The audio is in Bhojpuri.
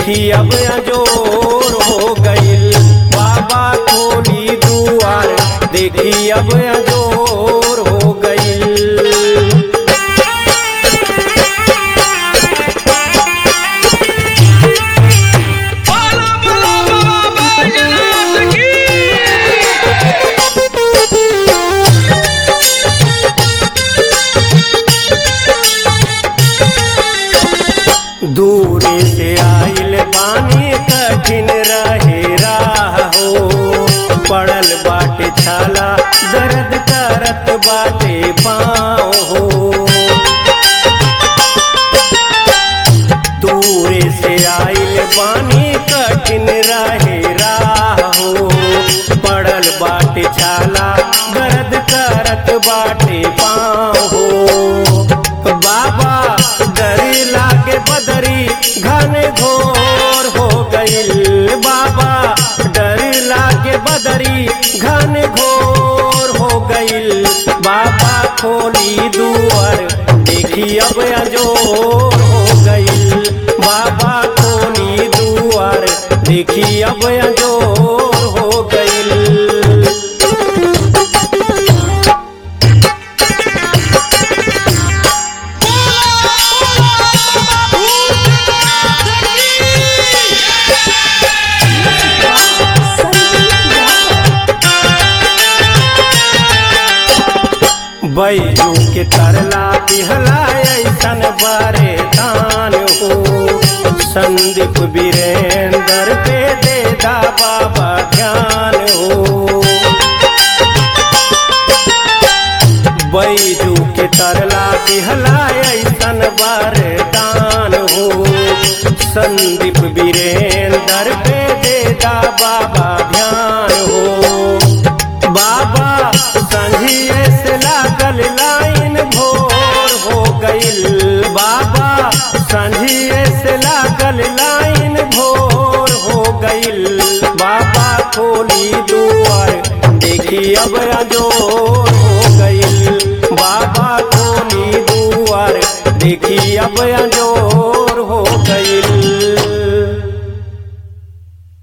देखी अब अजोर हो गईल बाबा खोली दुआर देखी अब अजोर हो गईल बोलो बोलो बाबा बैजनाथ की दूर से आइल पानी कठिन रहे राह हो पड़ल बाटे छाला दर्द करत बाटे पाँव हो दूर से आइल पानी कठिन रहे राह हो पड़ल बाटे छाला दर्द करत बाटे पाँव हो बाबा डरी लागे बदरी घन घोर हो गईल बाबा डरी लागे बदरी घन घोर हो गईल बाबा खोली दुआर देखी अब अजोर हो गईल बाबा खोली दुआर देखी अब अजोर हो गईल बैजू के तरला पिहला ऐसन बारे दान हो संदीप वीरेंद्र पे दे दा बाबा ध्यान हो बैजू के तरला पिहला ऐसन बारे दान हो संदीप वीरेंद्र पे दे दा बाबा ध्यान हो बाबा संझिए से लागल लाइन भोर हो गईल बाबा संझिए से लागल लाइन भोर हो गईल बाबा खोली दुआर देखी अब अजोर हो गईल बाबा खोली दुआर देखी अब अजोर